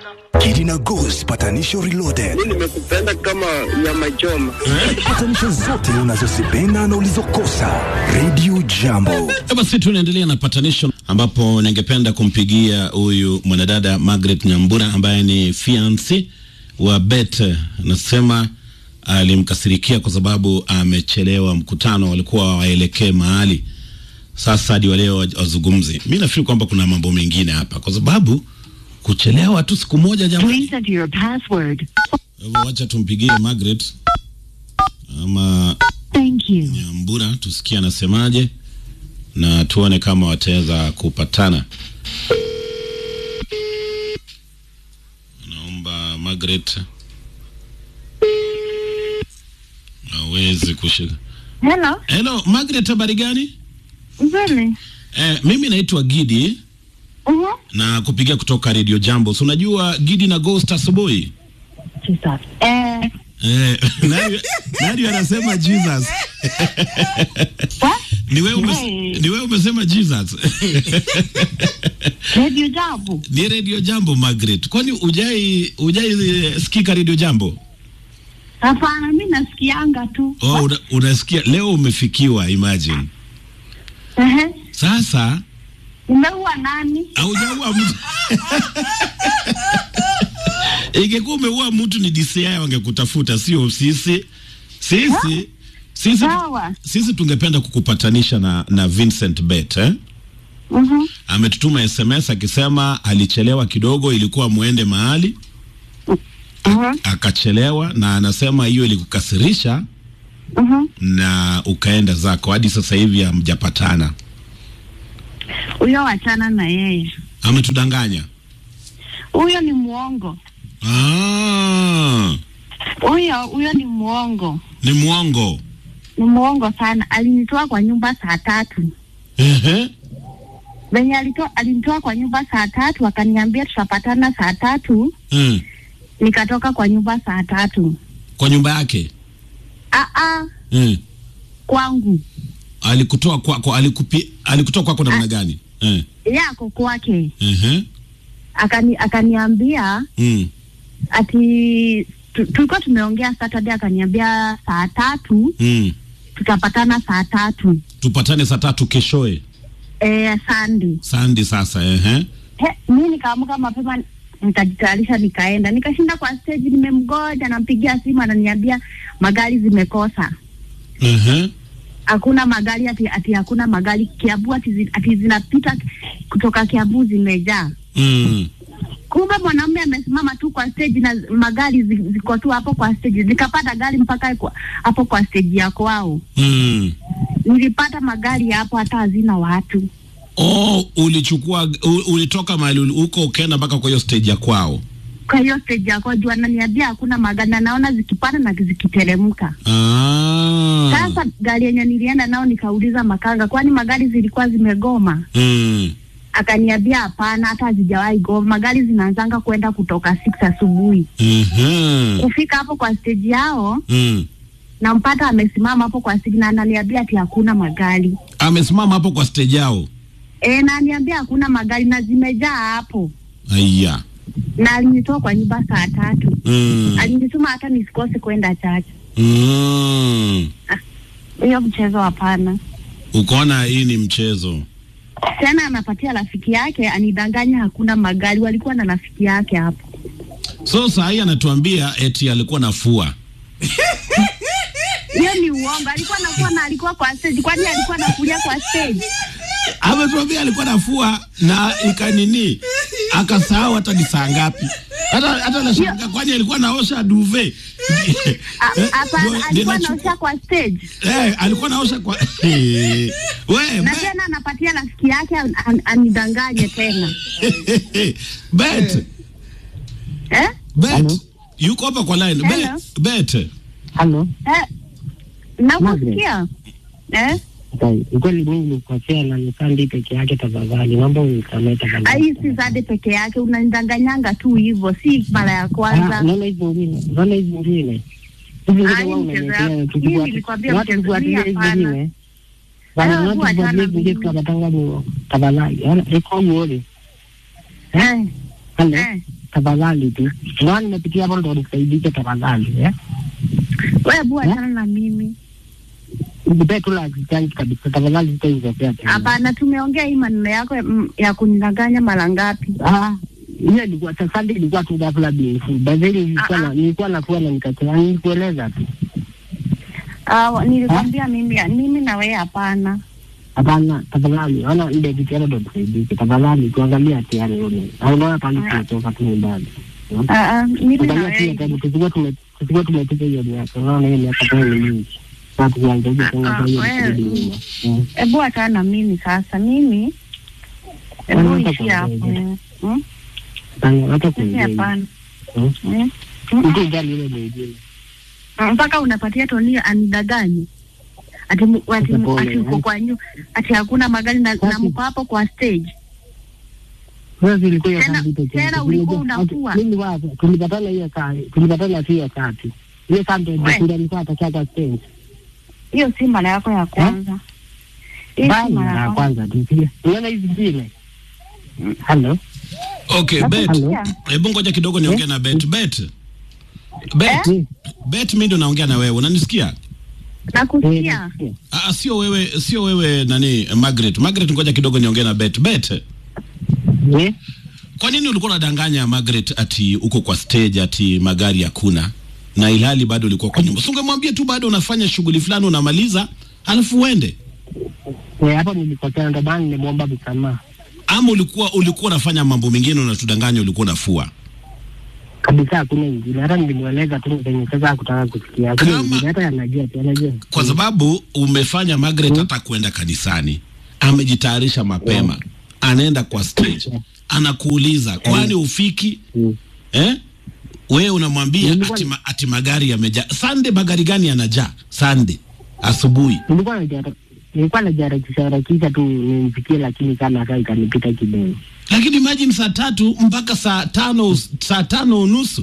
Kidina Goose patanisho reloaded. Mimi nimekupenda kama nyama choma. Patanisho zote unazozipenda na ulizokosa. Radio Jambo. Basi tunaendelea na patanisho ambapo ningependa kumpigia huyu mwanadada Margaret Nyambura ambaye ni fiancé wa Bet. Nasema alimkasirikia kwa sababu amechelewa mkutano, walikuwa waelekee mahali. Sasa hadi waleo wazungumzi. Mi nafikiri kwamba kuna mambo mengine hapa, kwa sababu kuchelewa tu siku moja, jamani. Please enter your password. Kwa hivyo wacha tumpigie Margaret ama Thank you. Nyambura tusikie anasemaje na tuone kama wataweza kupatana. Naomba Margaret aweze kushika. Hello, Hello Margaret, habari gani? nzuri. Eh, mimi naitwa Gidi Mhm. na kupigia kutoka Radio Jambo. So unajua Gidi na Ghost asubuhi? Jesus. Eh, Eh, nani, nani anasema Jesus? what? Ni wewe umes, Hey. ni wewe umesema Jesus. Radio Jambo. Ni Radio Jambo Margaret. Kwani ujai ujai eh, sikika Radio Jambo? Hapana, mi nasikianga tu. Oh, una, unasikia leo umefikiwa imagine. Ehe. Sasa Umeua nani? haujaua mtu. Ingekuwa umeua mtu ni DCI wangekutafuta sio sisi. Sisi sisi Sawa. sisi tungependa kukupatanisha na na Vincent Bet eh? Mhm. Ametutuma SMS akisema alichelewa kidogo, ilikuwa muende mahali Mhm. akachelewa, na anasema hiyo ilikukasirisha Mhm. na ukaenda zako hadi sasa hivi hamjapatana. Huyo wachana na yeye. Ametudanganya. Huyo ni muongo. Ah, Huyo huyo ni muongo. ni mwongo. Ni muongo sana. Alinitoa kwa nyumba saa tatu. Ehe. Venye alitoa alinitoa kwa nyumba saa tatu akaniambia tutapatana saa tatu. Mm. Nikatoka kwa nyumba saa tatu. Kwa nyumba yake. Ah ah, Mm. kwangu. Alikutoa kwako, alikupi, alikutoa kwako namna gani? Eh. Yako kwake. Ehe. Akani akaniambia Mm. ati tu- tulikuwa tumeongea Saturday, akaniambia saa tatu Mm. tutapatana saa tatu Tupatane saa tatu keshoe. eh, Sunday. Sandi sasa, ehe. He, mi nikaamka mapema nikajitayarisha nikaenda, nikashinda kwa stage, nimemgoja, nampigia simu, ananiambia magari zimekosa, Ehe. hakuna magari, ati ati hakuna magari Kiambu, ati, zi, ati zinapita kutoka Kiambu zimejaa. Mm. Kumbe mwanamume amesimama tu kwa stage na magari zi- ziko tu hapo kwa stage. Nikapata gari mpaka kwa- hapo kwa stage ya kwao. Mm. Nilipata magari hapo hata hazina watu. Oh, ulichukua u, ulitoka mahali uli- huko ukaenda mpaka kwa hiyo stage ya kwao. Kwa hiyo stage ya kwao juu ananiambia hakuna magari na naona zikipanda na zikiteremka. Ah. Sasa gari yenye nilienda nao nikauliza makanga, kwani magari zilikuwa zimegoma? Mm. Akaniambia hapana, hata hazijawahi goma, magari zinaanzanga kwenda kutoka 6 asubuhi. Mhm. Kufika hapo kwa stage yao Mm. nampata amesimama hapo kwa stage na ananiambia ati hakuna magari. Amesimama hapo kwa stage yao. E, na aniambia hakuna magari na zimejaa hapo, Aya. na alinitoa kwa nyumba saa tatu. Mm. Alinituma hata nisikose kwenda chache. Mm. Hiyo mchezo hapana. Ukaona hii ni mchezo. Tena anapatia rafiki yake anidanganya hakuna magari, walikuwa na rafiki yake hapo. So saa hii anatuambia eti alikuwa nafua. Hiyo ni uongo, alikuwa anakuwa na alikuwa kwa stage, kwani alikuwa anakulia kwa stage? Ametuambia alikuwa nafua na ikanini akasahau hata ni saa ngapi. Hata hata nashangaa kwani alikuwa naosha duve. A- Eh, Hapana, ndio- alikuwa ndio anaosha kwa stage Eh, alikuwa naosha kwa Eh, we na be- tena anapatia rafiki yake an, an, anidanganye tena bet eh? bet yuko hapa kwa line bet Hello. bet Halo, Eh? Nakusikia eh? Dai, ukweli mimi nilikosea na nikandi peke yake, tafadhali naomba unisamehe tafadhali. Ai, si Zade peke yake, unanidanganyanga tu hivyo, si mara ya Ah, kwanza. Naona hizi zingine, naona hizi zingine hizi zingine Ah, hii wao mchezo unaniletea, ya- tukifuata- mimi nilikwambia watu mchezo tufuatilie hii hizi hapana. zingine. Bana, Ah, watu huwa achana tufuatilie hizi zingine mimi. tukapatanga ni tafadhali. Yaani, iko uone. Eh, Halo, eh. tafadhali tu. Ndio nimepitia hapo ndo nisaidike tafadhali. Eh? Wewe bua achana na mimi. Nipe tu la change kabisa tafadhali sitaizopea tena. Hapana, tumeongea hii maneno yako mm, ya kunidanganya mara ngapi? Ah, hiyo ilikuwa sasa ilikuwa tu ghafla bin fu. Bazili nilikuwa Ah, na ah. nilikuwa nafua na nikachana nilikueleza tu. Ah, nilikwambia mimi mimi na wewe hapana. Hapana, tafadhali, ona ile kitendo ndo tusaidike. Tafadhali tuangalie hatiani yule. Au unaona pale tunatoka tu nyumbani. Ah, ah, mimi na Angalia pia wewe. tena tusikuwa tume tusikuwa tumepiga hiyo miaka. Unaona hiyo miaka tena ni mingi. Sasa tuangalie Ah, tena ah, kwa hiyo wewe. kurudi nyuma. Mm. Hebu achana na mimi sasa. Mimi hebu Unataka ishi hapo. kuongea? Mm? Hapana, hata Mimi kuongea. hapana. Mm. Mm? Mm. Mtu ujali yule mwingine. mpaka unapatia Toni anidanganye ati mu- ati mu- Pole, ati uko eh. kwa nyu ati hakuna magari na, na Basi. mko hapo kwa stage. Wewe zilikuwa hiyo Tena- saa vitu tena tena. ulikuwa Tulikuwa- unafua. Mimi wapi? Tulipatana hiyo saa. Tulipatana tu hiyo saa tu. Hiyo saa ndio We. ndio alikuwa atakia kwa stage. Hiyo si mara yako ya kwanza. Hiyo si Bali mara na ya kwanza tu pia. Unaona hizi zingine? Hello. Okay, Hapo bet. pia. Hebu ngoja kidogo niongee na bet. Bet. Bet. Eh? Bet, mimi ndo naongea na wewe. Unanisikia? Nakusikia. Eh, Ah, sio wewe, sio wewe nani Margaret. Margaret, ngoja kidogo niongee na Bet. Bet. eh. Kwa nini ulikuwa unadanganya Margaret ati uko kwa stage ati magari hakuna na ilhali bado ulikuwa kwa nyumba? Sungemwambia tu bado unafanya shughuli fulani unamaliza, alafu uende. Eh, hapo nilikosea ndo maana nilimwomba msamaha. Ama ulikuwa ulikuwa unafanya mambo mengine unatudanganya ulikuwa unafua. Kabisa hakuna ingine. Hata nilimweleza tu venye sasa hakutaka kusikia. Hakuna Kama- ingine. Hata anajua tu, anajua. Kwa sababu umefanya Margaret hata kwenda kanisani, amejitayarisha mapema, anaenda kwa stage, anakuuliza kwani ufiki Mm. eh? Wewe unamwambia Nilikuwa- ati, ma, ati magari yamejaa. Sunday magari gani yanajaa? Sunday asubuhi. Nilikuwa najara nilikuwa najarakisha harakisha tu nimfikie, lakini kama saa ikanipita kidogo. Lakini imagine saa tatu mpaka saa tano saa tano unusu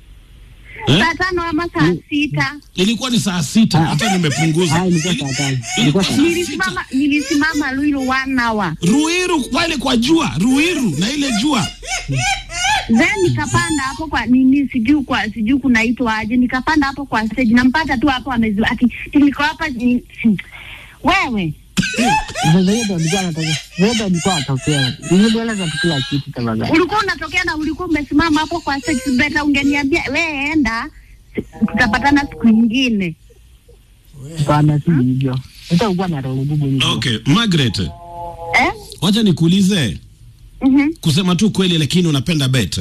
eh? Saa tano ama saa sita. Ilikuwa ni saa sita, hata nimepunguza. Ah, ilikuwa Ili- saa tano. ilikuwa Ilikuwa saa saa sita. Nilisimama nilisimama Luilu one hour. Ruiru pale kwa jua, Ruiru na ile jua. Then nikapanda hapo kwa nini sijui kwa sijui kunaitwa aje, nikapanda hapo kwa stage, nampata tu hapo ameziwa ati niko hapa ni, si- wewe Sasa hiyo ndo alikuwa anataka. Hiyo ndo alikuwa atokea. Nilimweleza tu kila kitu tafadhali. ulikuwa unatokea na ulikuwa umesimama hapo kwa stage, beta ungeniambia we enda, si- tutapatana siku nyingine. Bana si hivyo. Hata ukuwa na roho ngumu hivyo. Okay, Margaret, Eh? wacha nikuulize Mhm. kusema tu kweli, lakini unapenda bet?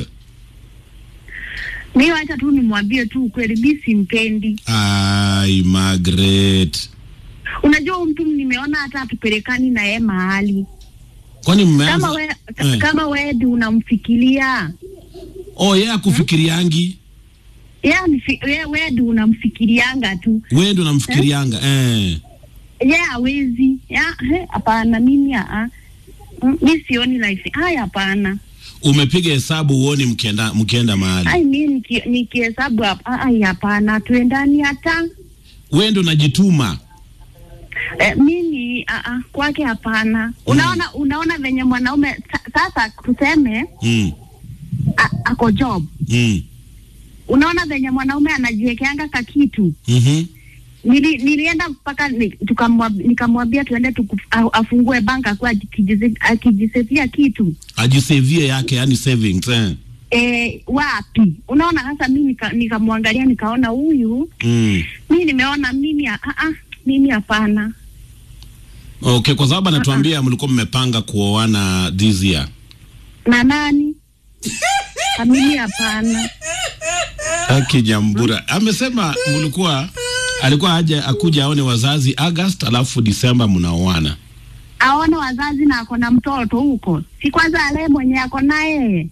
Mimi wacha tu nimwambie tu ukweli, mimi simpendi. Ai, Margaret, Unajua huyu mtu nimeona hata atupelekani na yeye mahali. kwani mmeanza Kama we, Eh. kama wewe ndio unamfikiria Oh, yeye akufikiriangi yeye wewe we ndio unamfikirianga tu wewe ndo namfikirianga eh. ye hawezi Ya, he, hapana mimi aa Mm, mi sioni life haya hapana Umepiga hesabu uoni mkienda mkienda mahali, ai mi niki- nikihesabu hapa ai hapana tuendani hata wewe ndo unajituma eh, mimi aa kwake hapana unaona unaona venye mwanaume sa- sasa tuseme mm. a, ako job Mm. unaona venye mwanaume anajiwekeanga ka kitu Mhm. Nili, nilienda mpaka ni, tukamwab- nikamwambia tuende tuku, a- afungue bank akuwa akijize- akijisevia kitu Ajisevie yake yani savings eh. e, wapi unaona hasa mi nika- nikamwangalia nikaona huyu mm. mi nimeona mimi a- a- a, mimi hapana Okay, kwa sababu anatuambia mlikuwa mmepanga kuoana this year. na nani Na mimi hapana Haki Jambura amesema mlikuwa alikuwa aje akuja aone wazazi August, alafu Disemba mnaoana. aone wazazi na ako na mtoto huko si kwanza ale mwenye ako naye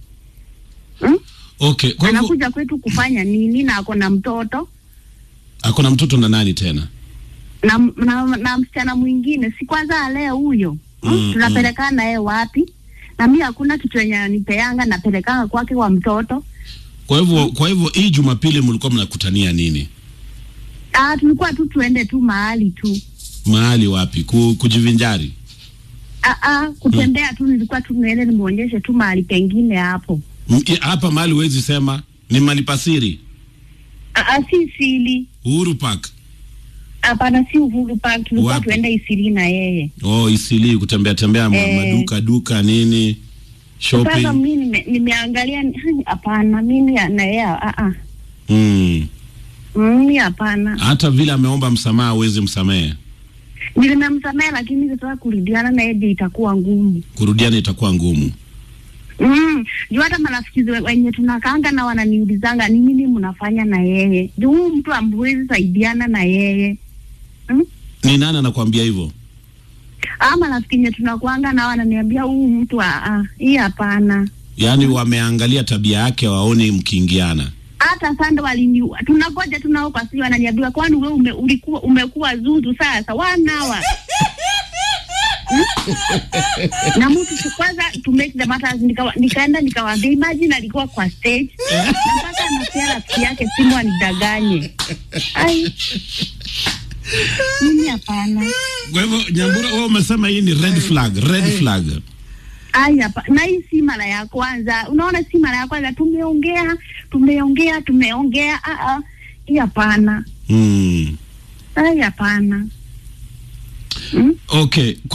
hmm? Okay, kwa hivyo anakuja kwetu kufanya nini na ako na mtoto ako na mtoto na nani tena? na, na, na msichana mwingine si kwanza alee huyo Mm, mm, tunapelekana naye wapi na mi hakuna kitu yenye anipeanga napelekanga kwake kwa mtoto Kwa hivyo kwa hivyo hii Jumapili mlikuwa mnakutania nini? ah, tulikuwa tu tuende tu mahali tu Mahali wapi? Ku, kujivinjari. ah, ah, kutembea tu nilikuwa tu niende nimwonyeshe tu mahali pengine hapo M- i- hapa mahali huwezi sema ni mali pasiri Ah, ah, si sili Uhuru Park hapana, si Uhuru Park, tulikuwa Wapi? tuenda Isili na yeye. oh Isili kutembea tembea ma- Eh. maduka duka nini Sasa shopping mimi nime- nimeangalia, ni- hapana, mimi na yeye ah, ah, mm. mimi hapana. hata vile ameomba msamaha huwezi msamehe Nilimemsamehe, lakini sasa kurudiana naye ndio itakuwa ngumu. kurudiana itakuwa ngumu Mm, juu hata marafiki ze- wenye tunakaanga na wananiulizanga ni nini mnafanya na yeye. Juu huyu mtu amwezi saidiana na yeye. Mm? ni nani anakuambia hivyo Ama rafiki yenye tunakuanga na wananiambia huyu mtu ah, ah, hii hapana. yaani wameangalia tabia yake waoni mkiingiana Hata sanda walini tunagoja tunao kwa sio wananiambia kwani wewe ume, ulikuwa umekuwa zuzu sasa wanawa. Hmm? na mtu tu- kwanza to make the matters nikawa, nikaenda nikawaambia imagine alikuwa kwa stage na mpaka anapea rafiki yake simu anidanganye. Ai. Mimi hapana. kwa hivyo nyambura wewe umesema hii ni red flag red flag Ai hapa na hii si mara ya kwanza. Unaona si mara ya kwanza tumeongea, tumeongea, tumeongea. Ah ah. Hii hapana. mm. Ai hapana. Mm? okay